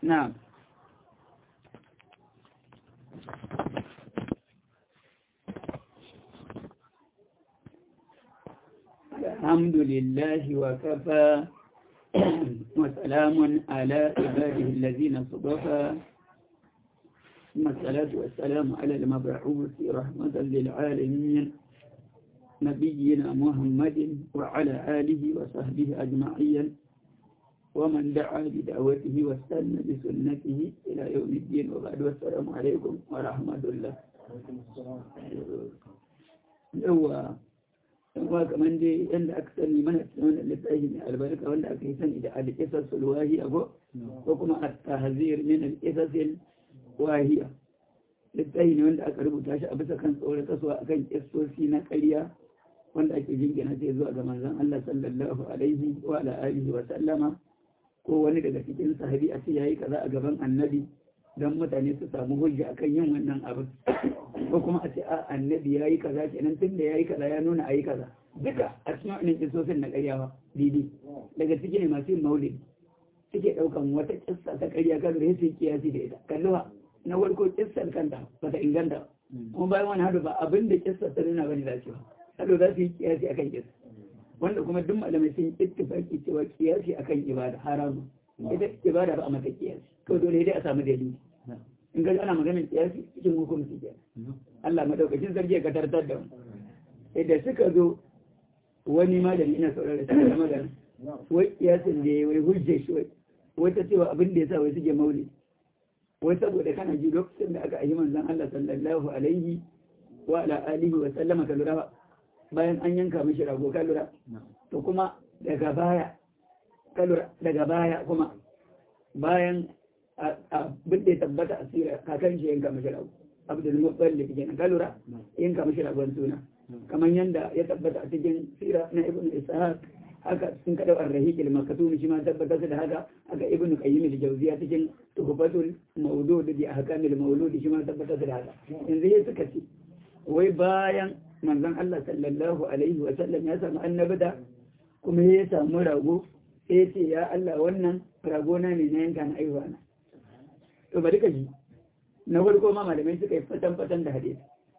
na'am الحمد لله وكفى وسلام على عباده الذين اصطفى ثم الصلاة والسلام على المبعوث رحمة للعالمين نبينا محمد وعلى آله وصحبه أجمعين ومن دعا بدعوته واستنى بسنته إلى يوم الدين وبعد والسلام عليكم ورحمة الله yawa yawa kamar dai yadda aka sani mana wanda littafi mai albarka wanda aka yi sani da alƙisar sulwahi ago ko kuma a tahazir min alƙisar wahiya littafi ne wanda aka rubuta shi a bisa kan tsoron kasuwa akan kistosi na ƙarya wanda ake jingina sai zuwa ga manzon Allah sallallahu alaihi wa ala alihi wa sallama ko wani daga cikin sahabi a ce yayi kaza a gaban annabi don mutane su samu hujja akan yin wannan abin ko kuma a ce a annabi ya yi kaza kenan tun da ya yi kaza ya nuna a yi kaza duka a cikin wannan kisosin na karyawa didi daga ciki ne masu yin maulidi suke ɗaukan wata kissa ta karya kan da su kiyasi da ita kalluwa na farko kissar kanta ba ta inganta kuma bayan wani hadu ba abin da kissar ta nuna bane za su yi hadu za su yi kiyasi akan kissa wanda kuma duk malamai sun ittifaki cewa kiyasi akan ibada haramu ita ibada ba a mata kiyasi kawai dole dai a samu dalili in ga ana maganin kiyasi cikin hukunci ke Allah madaukakin sarki ya katartar da mu idan suka zo wani malami ina saurara shi da magana wai kiyasin da wai hujje shi wai wata cewa abin da yasa wai suke mauli wai saboda kana ji lokacin da aka ayi manzon Allah sallallahu alaihi wa ala alihi wa sallama ka lura bayan an yanka mishi rago ka lura to kuma daga baya ka lura daga baya kuma bayan abin da ya tabbata a tsira kakan shi yanka mashi rago abdul muttalib kenan ka lura yanka mashi ragon suna kamar yanda ya tabbata a cikin sira na ibnu ishaq haka sun kada ar-rahiq al-maktum shi ma tabbata da haka haka ibnu qayyim al-jawziya cikin tuhfatul mawlud bi ahkam al-mawlud shi ma tabbata da haka yanzu ya suka ce wai bayan manzon Allah sallallahu alaihi wa sallam ya samu annabada kuma ya samu rago sai ce ya Allah wannan rago na ne na yanka na aiwa na to bari ka ji na farko ma malamai suka yi fatan fatan da hadisi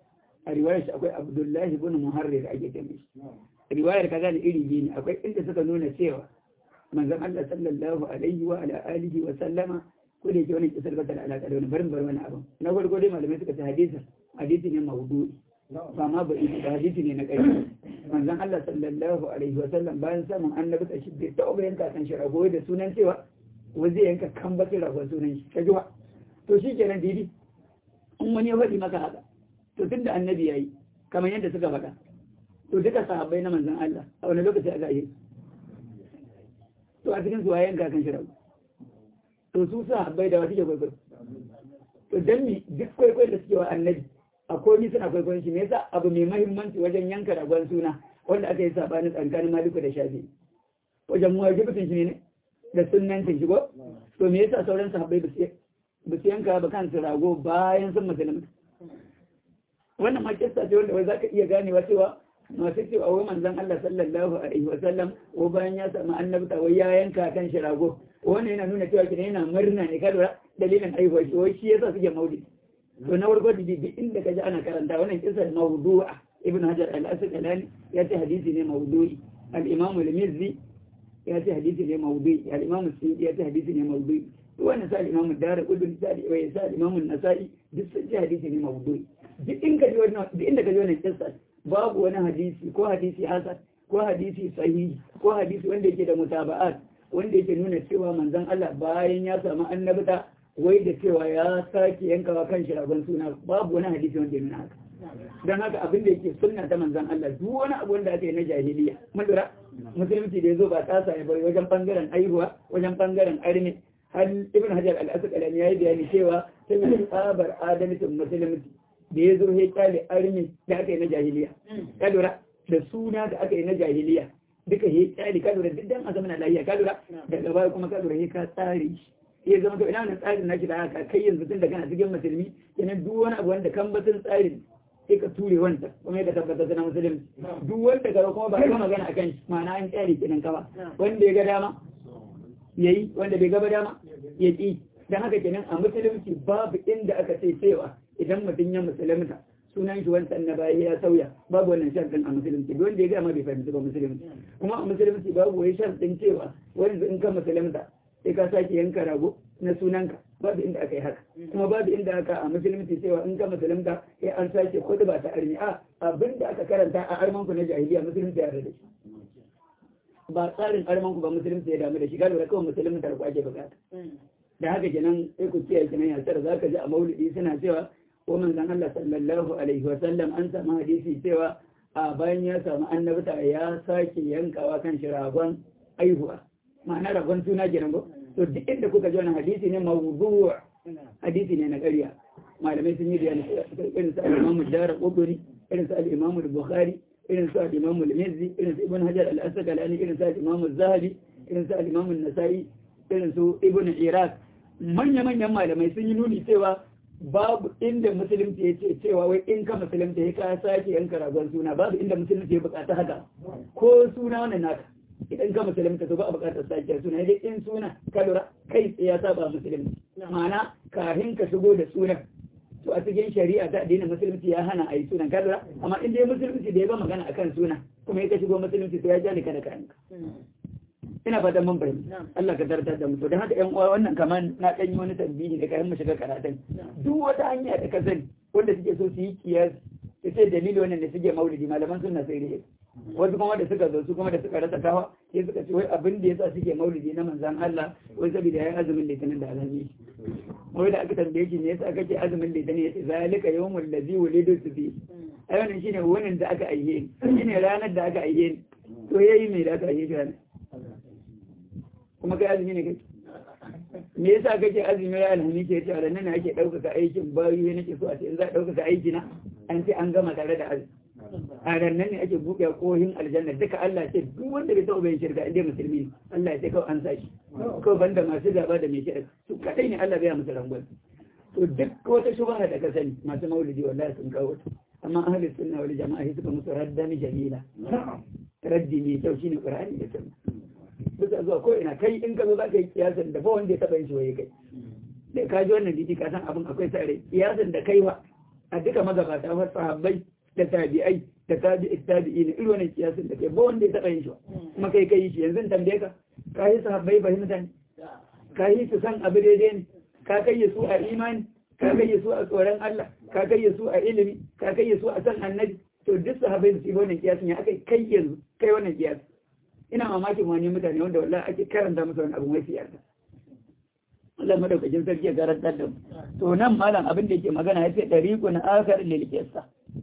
a riwayar shi akwai Abdullahi ibn Muharrir ake ta mishi riwayar kaza da iri biyu ne akwai inda suka nuna cewa manzon Allah sallallahu alaihi wa ala alihi wa sallama ko da yake wannan kisar ba ta da alaka da wani barin bar wani abu na farko dai malamai suka ce hadisin hadisi ne mawdu'i ba ma ba ita hadisi ne na kai manzon Allah sallallahu alaihi wa sallam bayan samun annabi ta shi bai taɓa yanka kan shi rago da sunan cewa wa zai yanka kan bakin ragon sunan shi ka jiwa to shi kenan didi in wani ya faɗi maka haka to tun da annabi ya yi kamar yadda suka faɗa to duka sahabbai na manzan Allah a wani lokaci aka yi to a cikin zuwa yanka kan shiragu to su sahabbai da wasu ke kwaikwayo to don mi duk kwaikwayo da suke wa annabi a komi suna kwaikwayon shi me yasa abu mai mahimmanci wajen yanka ragon suna wanda aka yi sabanin tsakanin maliku da shafi wajen muwajibatin shi ne da sunnancin shi ko to me yasa sauran sahabbai ba su yanka ba kansu rago bayan sun musulunta wannan ma kissa ce wanda wai zaka iya ganewa cewa masu cewa wai manzon Allah sallallahu alaihi wasallam ko bayan ya samu annabta wai ya yanka kan shi rago wannan yana nuna cewa kina yana murna ne ka lura dalilin aihuwa shi wai shi yasa suke maulidi to na farko da duk inda kaji ana karanta wannan kissa mawdu'a ibn hajar al-asqalani ya ce hadisi ne mawdu'i al-imam al-mizzi ya ce hadisi ne mawdu'i al-imam as-suyuti ya ce hadisi ne mawdu'i wannan sa al-imam ad-dar qudun sa al-imam an-nasa'i duk sun ce hadisi ne mawdu'i duk inda ka ji wannan kissa babu wani hadisi ko hadisi hasan ko hadisi sahihi ko hadisi wanda yake da mutaba'at wanda yake nuna cewa manzon Allah bayan ya samu annabta wai da cewa ya sake yankawa kan shi ragon suna babu wani hadisi wanda ya nuna haka don haka abin da yake sunna ta manzon Allah duk wani abu wanda aka yi na jahiliya mun lura musulunci da yazo ba tsasa ya bari wajen bangaren aihuwa wajen bangaren armi har ibn hajar al-asqalani yayi bayani cewa sai tsabar adalcin musulunci da ya zo ya kyale armi da aka yi na jahiliya ka lura da suna da aka yi na jahiliya duka ya kyale ka lura duk dan a zama na lafiya ka lura daga baya kuma ka lura ya ka tsare shi ya zama to ina wannan tsarin nashi da aka kai yanzu tun da kana cikin musulmi kenan duk wani abu wanda kan batun tsarin sai ka ture wanda kuma ya tabbata na musulmi duk wanda ka kuma ba ka magana akan shi ma'ana an kyale kenan ka ba wanda ya ga dama yayi wanda bai gaba dama ya ki dan haka kenan a musulunci babu inda aka ce cewa idan mutum ya musulunta sunan shi wancan na baya ya sauya babu wannan sharɗin a musulunci duk wanda ya gama bai fahimci ba musulunci kuma a musulunci babu wai sharɗin cewa wani in ka musulunta sai ka sake yanka rago na sunanka babu inda aka yi haka kuma babu inda aka a musulunci cewa in ka musulunta sai an sake kudu ba ta armi a abin da aka karanta a armanku na jahiliya musulunci ya da shi ba tsarin armanku ba musulunci ya damu da shi galiba kawai musulunci ta ake bukata da haka kenan sai ku kiyaye kenan ya tsara zaka ji a maulidi suna cewa ko manzon Allah sallallahu alaihi wa sallam an samu hadisi cewa a bayan ya samu annabta ya sake yankawa kan shi ragon aihuwa ma'ana ragon suna kenan ko to duk inda kuka ji wannan hadisi ne mawdu' hadisi ne na ƙarya malamai sun yi bayani irin su al-Imam Ad-Darqutni irin su al-Imam Bukhari irin su al-Imam Al-Mizzi irin su Ibn Hajar al-Asqalani irin su al-Imam Az-Zahabi irin su al-Imam An-Nasa'i irin su Ibn Iraq manya-manyan malamai sun yi nuni cewa babu inda musulunci ya ce cewa wai in ka musulunci ya ka sake yanka ragon suna babu inda musulunci ya bukata haka ko suna wannan naka idan ka musulunta to ba a bukatar sake suna dai in suna ka lura kai tsaye ya saba musulunci ma'ana kafin ka shigo da sunan to a cikin shari'a ta addinin musulunci ya hana a yi sunan ka lura amma in dai musulunci da ya ba magana akan suna kuma ya ka shigo musulunci to ya ja ni kada ka yanka ina fatan mun fahimta Allah ka tartar da mu to dan haka ƴan uwa wannan kaman na dan yi wani tambayi da kayan mu shiga karatun duk wata hanya da ka sani wanda suke so su yi kiyas su ce dalili wannan da suke maulidi malaman sunna sai dai wasu kuma da suka zo su kuma da suka rasa kawa sai suka ce wai abin da yasa suke maulidi na manzon Allah wai saboda yayin azumin litinin da azumi wai da aka tambaye shi ne yasa kake azumin litinin yace zalika yawmul ladzi wulidu fi ai wannan shine wannan da aka aihe ni shine ranar da aka aihe ni to yayi me da aka aihe shi ranar kuma kai azumi ne kai me yasa kake azumi ya alhami ke cewa da nan ake ɗaukaka aikin bayu ne nake so a ce in za a ɗaukaka aiki na an ce an gama tare da azumi a rannan ne ake buɗe kohin aljanna duka Allah ce duk wanda bai taɓa yin shirka inda musulmi ne Allah ya ce kawai an sa shi kawai banda masu gaba da mai shirka su kadai ne Allah bai musu rangon to duk wata shubha da ka sani masu maulidi wallahi sun kawo ta amma ahlus sunna wal jama'a suka musu raddan jamila raddi ne kyau shine qur'ani da sunna bisa zuwa ko ina kai in ka zo za ka yi kiyasan da ba wanda ya taɓa yin shi waye kai da ka ji wannan didi ka san abin akwai sare kiyasan da kai wa a duka magabata wa sahabbai da tabi'ai da tabi'i tabi'i ne irin wannan kiyasan da kai ba wanda ya taɓa yin shi wa kuma kai kai shi yanzu tambaye ka ka yi sahabbai fahimta ne ka yi su san abu daidai ne ka kai su a imani ka kai su a tsoron Allah ka kai su a ilimi ka kai su a san annabi to duk sahabbai su yi wannan kiyasan ya akai kai yanzu kai wannan kiyasan ina mamakin wani mutane wanda wallahi ake karanta musu wani abu mai siyasa Allah madaukakin sarki ya garantar da mu to nan malam abin da yake magana ya ce dariqun akhar lil qissa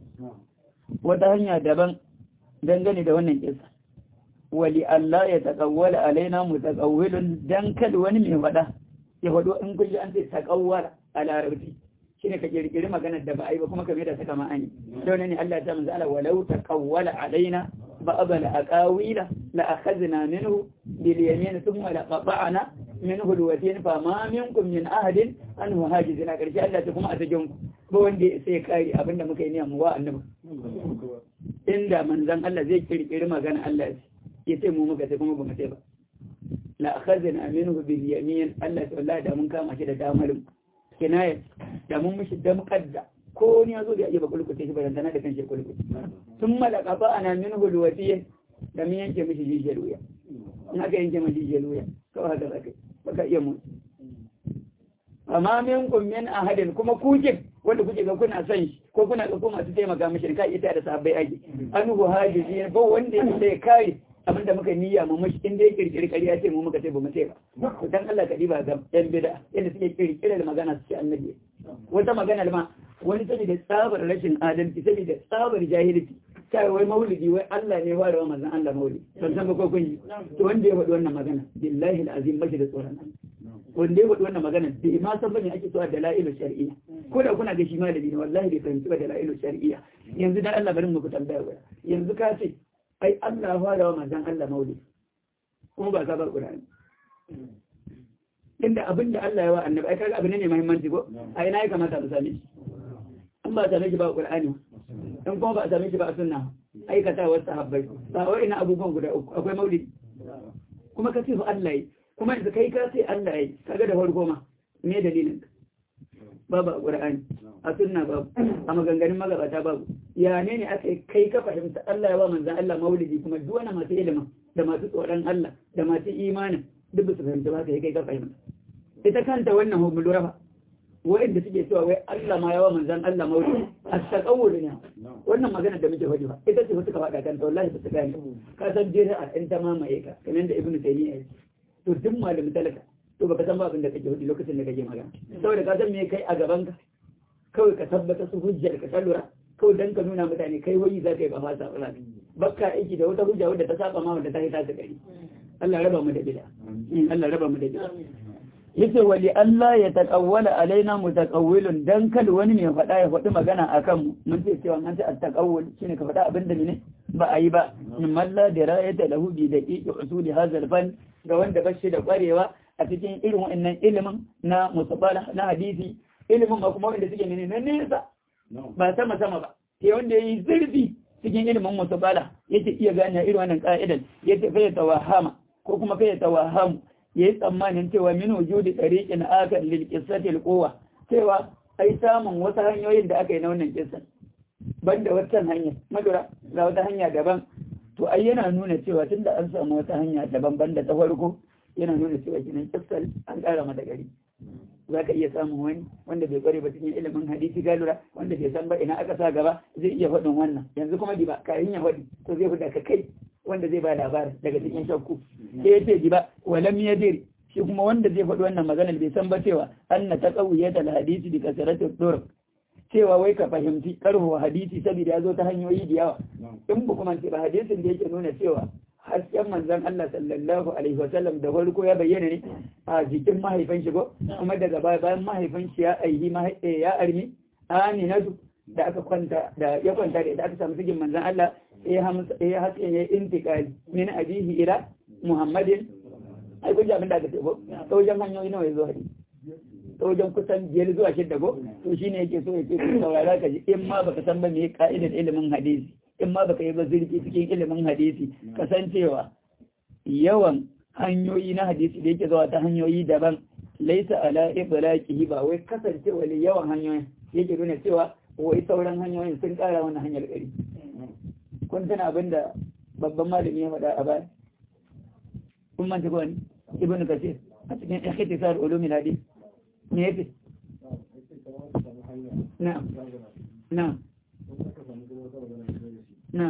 wata hanya daban dangane da wannan kissa wali Allah ya taqawwala alaina mutaqawwilun dan kada wani mai wada ya wado in kun ji an ce taqawwala a larabci shine ka kirkiri maganar da ba a yi ba kuma ka mai da ta kama an yi don ne Allah ya ta manzo Allah walau taqawwala alaina بعض الأقاويل لأخذنا منه باليمين ثم لقطعنا منه الوتين فما منكم من أحد أنه هاجزنا كرشي الله تكون أتجنكم بوان دي سيكاري أبنى مكيني أمواء النبو إن من ذن الله زي كري كري ما كان الله يتمو مكتكم بمتبا لأخذنا منه باليمين الله تعالى دا من كام أشد داملم كناية دا من مش دم قد ko ni ya zo da iya ba kulkuce shi barantana da kan shi kulkuce sun malaka ba ana min hulwatiyin da mun yanke mishi jijiyar wuya in aka yanke mishi jijiyar wuya kawai haka zaka baka iya mu amma min kun min ahadin kuma kuke wanda kuke ga kuna son shi ko kuna ga kuma su taimaka mishi ka ita da sabai ake an hu hajizi ba wanda ya sai kai abinda muka niyya mu mashi in dai kirkiri ƙarya ce mu muka ce ba mu ce ba to dan Allah ka diba ga yan bid'a yadda suke kirkire da magana su ce annabi wata magana ma wani sani da tsabar rashin adalci sani da tsabar jahilci kai wai maulidi wai Allah ne wa rawa manzon Allah maulidi ban san ba ko kun yi to wanda ya faɗi wannan magana billahi alazim bashi da tsoron Allah wanda ya faɗi wannan magana bai ma san bane ake so a dalailu shar'iyya ko da kuna ga shi malami ne wallahi bai fahimci ba dalailu shar'iyya yanzu dan Allah bari mu ku tambaya waya yanzu ka ce ai Allah fara wa manzon Allah maulidi kuma ba ka ba Qur'ani inda abin da Allah ya wa annabi ai kaga abin ne mai muhimmanci ko ai na ya kamata mu same shi in ba same shi ba Qur'ani in kuma ba same shi ba sunna aikata wasu sahabbai ba wai ina abubuwan guda uku akwai maulidi kuma ka ce fa Allah yi kuma yanzu kai ka ce Allah yi kaga da farko ma me dalilin babu a qur'ani a sunna babu a maganganun magabata babu ya ne ne aka kai ka fahimta Allah ya ba manzon Allah maulidi kuma duk wani masu ilimi da masu tsoron Allah da masu imanin duk su fahimta ba kai kai ka fahimta ita kanta wannan hukun ba wa'inda suke cewa wai Allah ma yawa manzan Allah mawuce a takawul ne wannan magana da muke faɗi ba ita ce suka faɗa kanta wallahi ba su gane ka san jira a ɗan ta mamaye ka kamar da ibnu taymiya ya to duk malami talaka to baka san ba abin da kake faɗi lokacin da kake magana saboda ka san me kai a gaban ka kawai ka tabbata su hujjar ka lura kawai dan ka nuna mutane kai wai za ka yi ba fasa ba bakka aiki da wata hujja wadda ta saba ma wadda ta yi ta gari Allah raba mu da bid'a Allah raba mu da bid'a yace wali Allah ya taqawwala alaina mutaqawwilun dan kal wani ne faɗa ya faɗi magana akan mu mun ce cewa an ce at-taqawwul shine ka faɗa abin da ne ba a yi ba min malla dirayata lahu bi daqiqi usuli hadha al-fan ga wanda bashi da kwarewa a cikin irin wannan ilimin na musabala na hadisi ilimin ba kuma wanda suke menene nesa ba sama sama ba sai wanda yayi zurfi cikin ilimin musabala yake iya gane irin wannan ka'idan yace fa ya tawahama ko kuma fa ya tawahamu ya yi tsammanin cewa min wujudi tsariƙin aka lilƙissatil kowa cewa ai samun wasu hanyoyin da aka yi na wannan kissan ban da wata hanya madura ga wata hanya daban to ai yana nuna cewa tunda an samu wata hanya daban ban da ta farko yana nuna cewa kinan kissal an ƙara mata gari za ka iya samun wani wanda bai kware ba cikin ilimin hadisi galura wanda bai san ba ina aka sa gaba zai iya faɗin wannan yanzu kuma di ba kayan ya faɗi to zai fita ka kai wanda zai ba labarin daga cikin shakku sai ya ce ba walam yadir shi kuma wanda zai faɗi wannan maganar bai san ba cewa anna taqawiyat al-hadisi bi kasrati turuq cewa wai ka fahimci karho hadisi saboda ya zo ta hanyoyi da yawa in ba kuma ce ba hadisin da yake nuna cewa hasken manzon Allah sallallahu alaihi wa sallam da farko ya bayyana ne a jikin mahaifin shi ko kuma daga baya bayan mahaifin shi ya aihi ya armi aminatu da aka kwanta da ya kwanta da ita aka samu cikin manzon Allah ya haske ya intikali min abihi ila muhammadin ai kun ji abin da aka ce ko ta wajen hanyoyi nawa ya zo hadisi ta wajen kusan biyar zuwa shidda ko to shine yake so yake ku saurara ka ji in ma baka san ba me ka'idar ilimin hadisi in ma baka yi ba zurfi cikin ilimin hadisi kasancewa yawan hanyoyi na hadisi da yake zuwa ta hanyoyi daban laisa ala iblaqihi ba wai kasancewa yawan hanyoyin yake nuna cewa wai sauran hanyoyin sun kara wannan hanyar gari kun tana abin da babban malami ya faɗa a baya kun manta ko wani ibn kasir a cikin ikhtisar ulumul hadith me yake na na na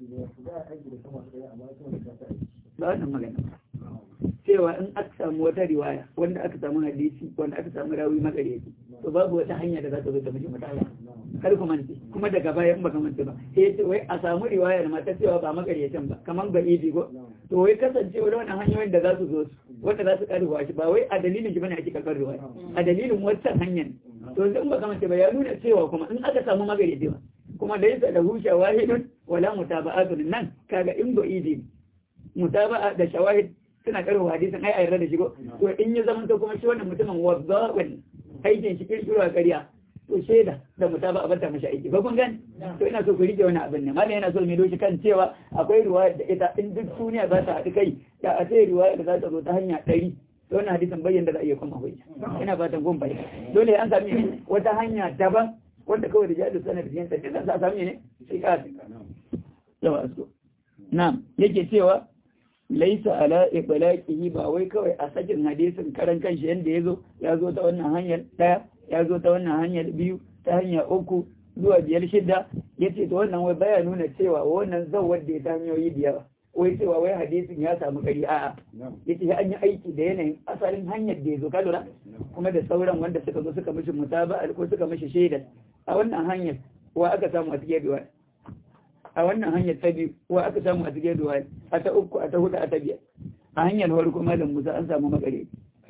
ba wannan magana cewa in aka samu wata riwaya wanda aka samu hadisi wanda aka samu rawi magareci to babu wata hanya da za ta zo ta mishi mutala kar ku mance kuma daga baya in baka mance ba sai ya ce wai a samu riwayar ma ta cewa ba magarecin ba kamar ga ibi ko to wai kasancewa da wannan hanyoyin da za su zo wanda za su karfa shi ba wai a dalilin shi bane ake karɓar riwaya a dalilin wancan hanyar to in baka mance ba ya nuna cewa kuma in aka samu magareci ba kuma laysa lahu shawahidun wala mutaba'atun nan kaga in go idi mutaba'a da shawahid suna karfa hadisin ai ayar da shigo to in ya zama to kuma shi wannan mutumin wazza'un aikin shi kirkiro a ƙarya to shaida da mutaba a bata mashi aiki ba kun gani to ina so ku rike wani abin ne mallam yana so mai doshi kan cewa akwai riwaya da ita in duk duniya za ta haɗu kai da a sai riwaya da za ta zo ta hanya ɗari to wannan hadisin bayyana da za a iya kuma hujja ina fatan kun bayyana dole an sami wata hanya daban wanda kawai da jihar sanar da yansa duk za a sami ne sai ka yawa asko na'am yake cewa laisa ala iblaqihi ba wai kawai a sakin hadisin karan kanshi yanda yazo ya zo ta wannan hanyar daya ya zo ta wannan hanyar biyu ta hanya uku zuwa biyar shida yace to wannan wai baya nuna cewa wannan zawar da ya ta hanyoyi da yawa wai cewa wai hadisin ya samu kari a'a yace an yi aiki da yanayin asalin hanyar da ya zo ka lura kuma da sauran wanda suka zo suka mishi mutaba ko suka mishi shaida a wannan hanyar wa aka samu a cikin riwaya a wannan hanyar ta biyu wa aka samu a cikin ruwa a ta uku a ta hudu a ta biyar a hanyar farko malam musa an samu makare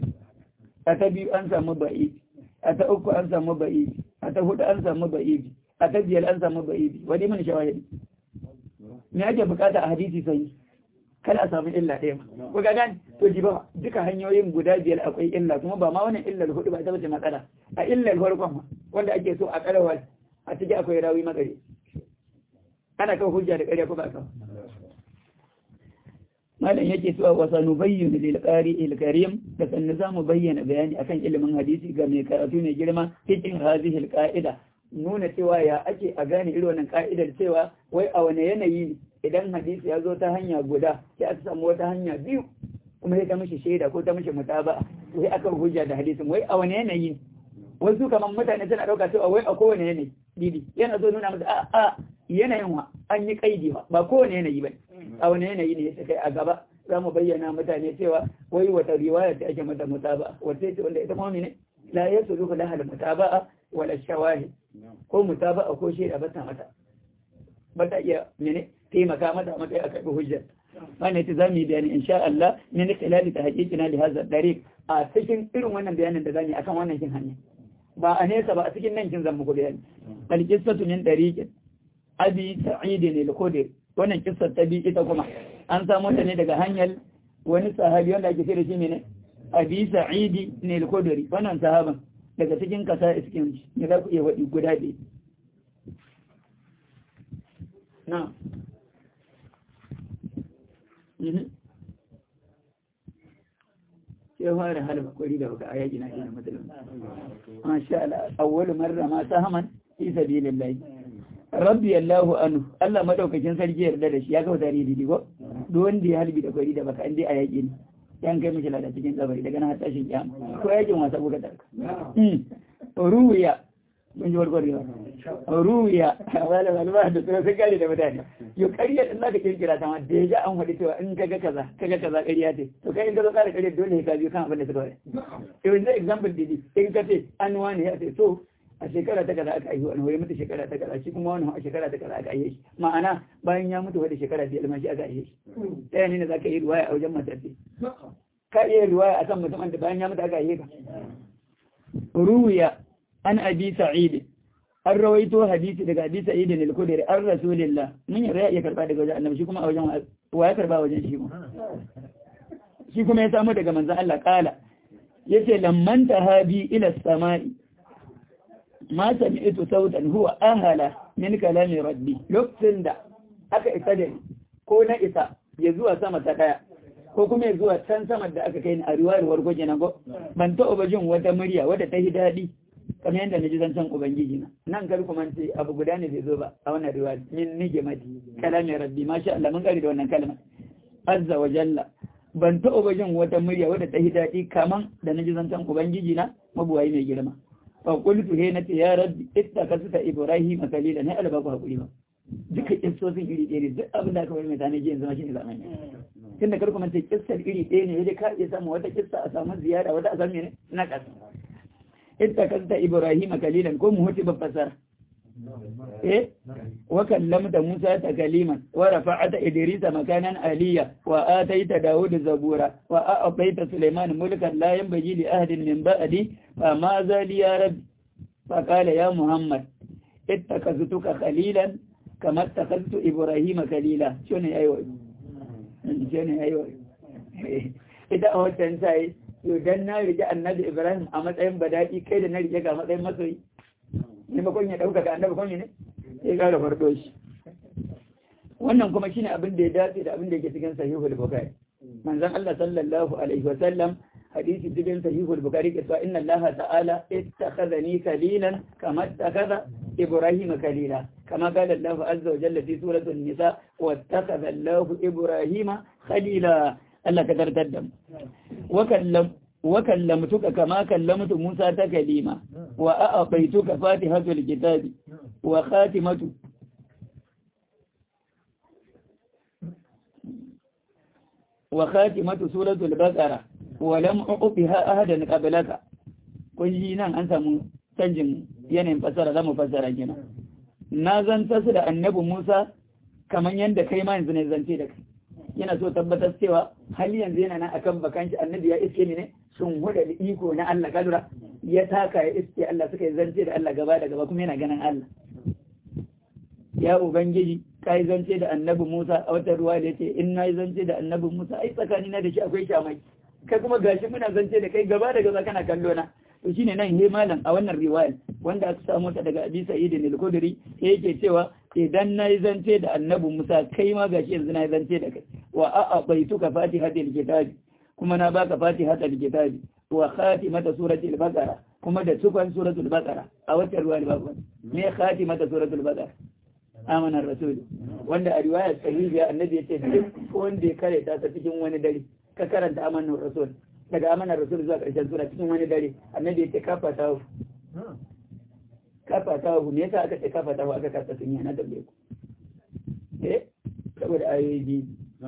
a ta biyu an samu ba'i a ta uku an samu ba'i a ta hudu an samu ba'i a ta biyar an samu ba'i wani mun shawahidi me ake bukata a hadisi sai kada a samu illa ɗaya ma ko ga gani to ji ba duka hanyoyin guda biyar akwai illa kuma ba ma wannan illar hudu ba ta bace matsala a illar farkon ma wanda ake so a karawa a ciki akwai rawi magare ana kan hujja da ƙarya ko ba kan malam yake cewa wa sanubayyin lil qari'il karim da sannu zamu bayyana bayani akan ilimin hadisi ga mai karatu mai girma cikin hadhihi qa'ida nuna cewa ya ake a gane irin wannan ka'idar cewa wai a wane yanayi idan hadisi ya zo ta hanya guda sai aka samu wata hanya biyu kuma sai ta mishi shaida ko ta mishi mutaba sai aka hujja da hadisin wai a wane yanayi wasu kamar mutane suna dauka cewa wai a kowane yanayi didi yana so nuna masa a a yanayin wa an yi kaidi ba kowane yanayi ba a wani yanayi ne ya kai a gaba za mu bayyana mutane cewa wai wata riwaya ta ake mata mutaba wata ce wanda ita kuma ne la yasulu laha al-mutaba'a wala shawahid ko mutaba'a ko shaida ba ta mata ba ta iya mene taimaka mata a matsayin a karɓi hujjar wannan ita zamu yi bayani insha Allah min khilali tahqiqina li hadha dariq a cikin irin wannan bayanin da zamu yi akan wannan kin hanya ba a nesa ba a cikin nan kin zan muku bayani al qissatu min dariqin abi sa'id al-khudri wannan kissar ta bi ita kuma an samu ta ne daga hanyar wani sahabi wanda ake kira shi ne abi sa'id al-khudri wannan sahaban daga cikin kasa iskin ne za ku iya wadi guda biyu na sai fara halba kwari da baka ayaki na ina matsalin masha Allah awwalu marra ma sahaman fi sabilillah rabbi Allahu anhu Allah madaukakin sarki yarda da shi ya kawo tarihi didi ko duk wanda ya halbi da kwari da baka inde ayaki ne yan kai mishi lada cikin kabari daga nan har tashin kiyama ko yakin wasa buga tarka ruwiya mun ji warkar yawa ruwiya wala wala ba da tsoro sai gari da mutane yo ƙarya din zaka kirkira ta ma da ya an faɗi cewa in kaga kaza kaga kaza ƙarya ce to kai in ka zo ƙara ƙarya dole ka biyo kan abin da suka faɗi to yanzu example didi in ka ce an wani ya ce so a shekara ta kaza aka aihu an hore mata shekara ta kaza shi kuma wani a shekara ta kaza aka aihe shi ma'ana bayan ya mutu wata shekara biyar ma shi aka aihe shi ɗaya ne za ka yi ruwaya a wajen matarsa ka iya ruwaya a kan mutumin da bayan ya mutu aka aihe ka ruwiya an abi sa'id an rawaito hadisi daga abi sa'id ne al-khudri an rasulillah mun yi ya karba daga wajen annabi shi kuma a wajen wa ya karba wajen shi kuma shi kuma ya samu daga manzon Allah kala yace lamman tahabi ila samai ma sami'tu sautan huwa ahala min kalami rabbi lokacin da aka isa da ko na isa ya zuwa sama ta daya ko kuma ya zuwa can sama da aka kai ni a riwayar wargo kenan ko ban taɓa jin wata murya wadda ta yi daɗi kamar yadda na ji zancen ubangiji na nan kar kuma ce abu guda ne bai zo ba a wannan riwaya min nige mati kalamin rabbi masha Allah mun kare da wannan kalma azza wa jalla ban taɓa jin wata murya wadda ta yi daɗi kaman da na ji zancen ubangiji na mabuwayi mai girma fa qultu he nace ya rabbi ittakasta ibrahim khalila ne alba ku hakuri ba duka kissosin iri ɗaya ne duk abin da aka bari mai tane ji yanzu ma shine zamani tunda kar kuma ce kissar iri ɗaya ne yadda ka iya samu wata kissa a samu ziyara wata a samu ne na ƙasa ittakasta ibrahim kalilan ko mu huti babbasar eh wa kallamta musa takaliman wa rafa'ata idrisa makanan aliya wa ataita daud zabura wa a'taita sulaiman mulkan la yanbaghi li ahadin min ba'di fa ma zali ya rabbi fa qala ya muhammad ittakaztuka khalilan kama ittakaztu ibrahim kalila shine ayo shine ayo ita a wancan sai to dan na rike annabi ibrahim a matsayin badaki kai da na rike ga matsayin masoyi ne ba kun ya dauka ga annabi kun ne sai ga da fardo shi wannan kuma shine abin da ya dace da abin da yake cikin sahihul bukhari manzon Allah sallallahu alaihi wa sallam hadisi cikin sahihul bukhari ke cewa inna Allah ta'ala ittakhadhani khalilan kama ittakhadha ibrahim khalila kama qala Allah azza wa jalla fi suratul nisa wattakhadha Allah ibrahima khalila Allah ka tartar da mu wa kallamtuka kama kallamtu Musa ta kalima wa a'abaituka fatihatul kitabi wa khatimatu wa khatimatu suratul baqara wa lam uqbiha ahadan qablaka kun ji nan an samu canjin yanayin fasara zamu fasara kina na zanta su da annabi Musa kaman yanda kai ma yanzu ne zance da kai yana so tabbatar cewa hali yanzu yana nan akan bakanci annabi ya iske ne sun huda da iko na Allah kadura ya taka ya iske Allah suka yi zance da Allah gaba da gaba kuma yana ganin Allah ya ubangiji ka yi zance da annabi Musa a wata ruwa da yace in na yi zance da annabi Musa ai tsakani na da shi akwai shamai kai kuma gashi muna zance da kai gaba da gaba kana kallo na to shine nan he malam a wannan riwaya wanda aka samu ta daga Abi Sa'id al-Khudri yake cewa idan nayi zance da Annabi Musa kai ma gashi yanzu nayi zance da kai wa a'abaituka fatihatil kitabi kuma na baka fatihatil kitabi wa khatimata suratul baqara kuma da cikon suratul baqara a wata ruwa da babu me khatimata suratul baqara amanar rasul wanda a riwayar sahihiya annabi ya ce duk wanda ya karanta ta cikin wani dare ka karanta amanar rasul daga amanar rasul zuwa ƙarshen sura cikin wani dare annabi ya ce kafa ta hu kafa ta hu me yasa aka ce kafa ta hu aka kasa sun yana da ku eh saboda ayoyi biyu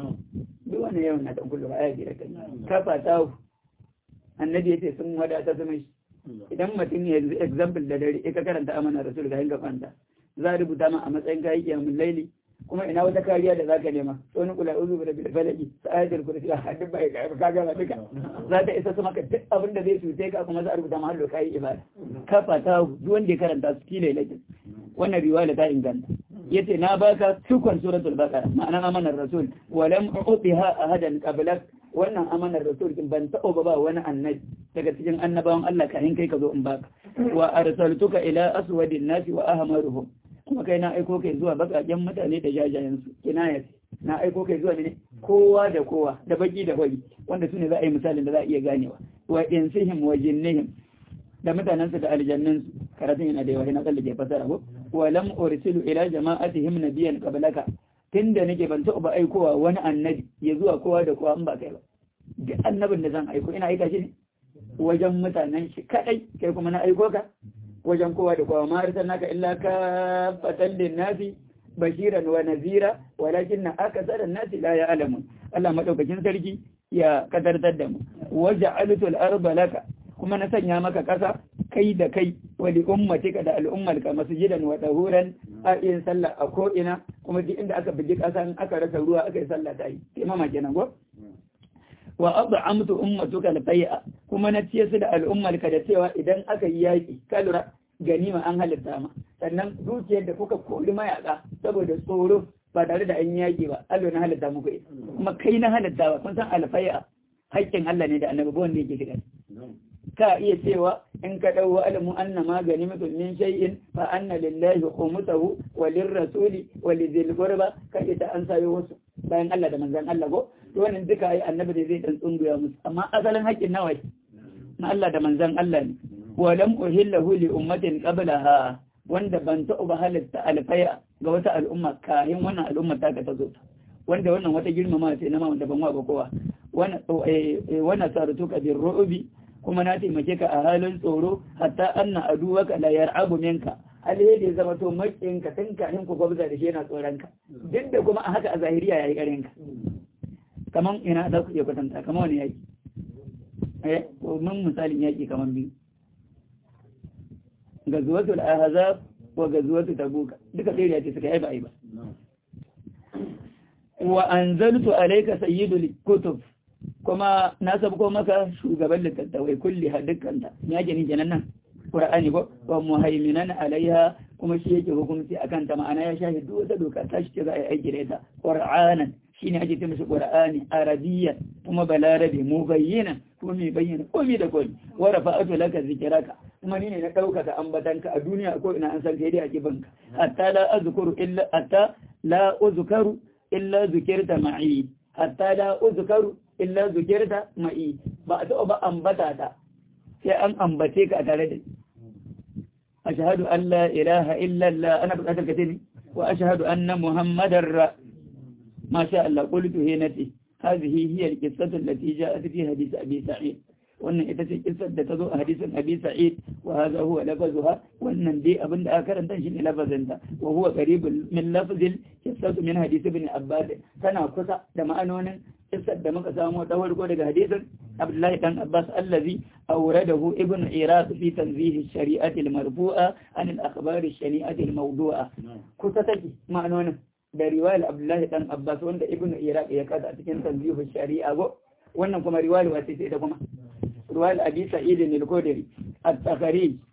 duk wannan yawan na tankulu ba aya biyar kan kafa ta hu annabi ya ce sun wadata su mai idan mutum ya example da dare ka karanta amanar rasul ga yin gabanta za a rubuta ma a matsayin kayi kiyamun laili kuma ina wata kariya da zaka nema to ni kula uzu da bil falaki sa'atul kursi a hadin bai ka ka ga duka za ta isa su maka duk abin da zai cuce ka kuma za a rubuta ma hallo kai ibada kafa ta duk wanda ya karanta su kila lakin wannan riwaya ta inganta yace na baka cikon suratul baqara ma'ana amanar rasul wa lam u'tiha ahadan qablak wannan amanar rasul din ban taɓa ba wani annabi daga cikin annabawan Allah kafin kai ka zo in baka wa arsaltuka ila aswadin nasi wa ahmaruhum kuma kai na aiko kai zuwa bakaken mutane da jajayen su kinaya na aiko kai zuwa ne kowa da kowa da baki da baki wanda su ne za a yi misalin da za a iya ganewa wa insihim wa jinnihim da mutanensu da aljannun su karatun yana da yawa na tsallake fasara ko wa lam ursilu ila jama'atihim nabiyyan qablaka tunda nake ban taɓa aikowa wani annabi ya zuwa kowa da kowa in ba kai ba duk annabin da zan aiko ina aika shi ne wajen mutanen shi kadai kai kuma na aiko ka wajen kowa da kowa ma arsalnaka illa ka fatan nasi bashiran wa nazira walakin na aka tsara nasi la ya alamun Allah madaukakin sarki ya kadartar da mu waja'altu al-arba laka kuma na sanya maka kasa kai da kai wa li ummatika da al'ummarka masjidan wa tahuran a yin sallah a ko ina kuma duk inda aka bugi kasa in aka rasa ruwa aka yi sallah ta yi imama kenan ko wa ad'amtu ummatuka al-fai'a kuma na ciye su da al'ummarka da cewa idan aka yi yaki kalura ganima an halitta ma sannan dukiyar da kuka kori mayaka saboda tsoro ba tare da an yaki ba Allah na halitta muku ita kuma kai na halitta ba kun san al-fai'a haƙƙin Allah ne da annabi ba wanda yake shiga ka iya cewa in ka dau alamu anna ma ganimatu min shay'in fa anna lillahi khumsahu wa lirrasuli wa lidhil qurba ka ita an sayo wasu bayan Allah da manzon Allah ko to wannan duka ai annabi ne zai dan tsunguya musu amma asalin haƙƙin nawa na Allah da manzon Allah ne wa lam uhillahu li ummatin qablaha wanda ban taɓa ba halitta alfaya ga wata al'umma kayan wannan al'umma ta ka ta zo wanda wannan wata girmama ce na ma wanda ban wa ba kowa wannan saratuka bin ru'ubi kuma na taimake ka a halin tsoro hatta anna aduwaka la yar'abu minka alheri ya zama to makinka tun kafin ku gwabza da shi yana tsoron ka duk da kuma a haka a zahiriya yayi karin ka kaman ina za ku iya kwatanta kaman wani yaki eh ko mun misalin yaki kaman biyu gazuwatul ahzab wa gazuwatul tabuk duka sai ya ce suka yi ba ai ba wa anzaltu alayka sayyidul kutub kuma na sabko maka shugaban littattafai kulli ha dukkanta ya ke ni kenan nan qur'ani ko wa muhaiminan alaiha kuma shi yake hukunci akan ta ma'ana ya shahi duk wata doka ta shi za a yi aiki da ita qur'anan shine ake ce mishi qur'ani arabiyyan kuma balarabi mubayyinan kuma mai bayyana komai da komai wa rafa'atu laka zikraka kuma ni ne na ɗaukaka ambatanka a duniya ko ina an san kai dai a kibanka hatta la azkuru illa hatta la uzkaru illa zukirta ma'i hatta la uzkaru illa zukirta ma'i ba a taɓa ba ambata ta sai an ambace ka a tare da ashhadu an la ilaha illa Allah ana buƙatar ka ne wa ashhadu anna muhammadar ra ma sha Allah qultu hinati hadhihi hiya al-qissatu allati ja'at fi hadith abi sa'id wannan ita ce kissar da ta zo a hadisin abi sa'id wa hadha huwa lafazuha wannan dai abin da aka karanta shi ne lafazin ta wa huwa qaribul min lafzil kissatu min hadith ibn abbas tana kusa da ma'anonin kissar da muka samu ta farko daga hadisin abdullahi dan abbas allazi awradahu ibn iraq fi tanzih ash-shari'ati al-marfu'a an al-akhbar ash-shari'ati al-mawdu'a kusa take ma'anonin da riwayar abdullahi dan abbas wanda ibn iraq ya kada a cikin tanzih ash-shari'a go wannan kuma riwayar wace ce ita kuma ruwal abi sa'id al-khudri at-takhrij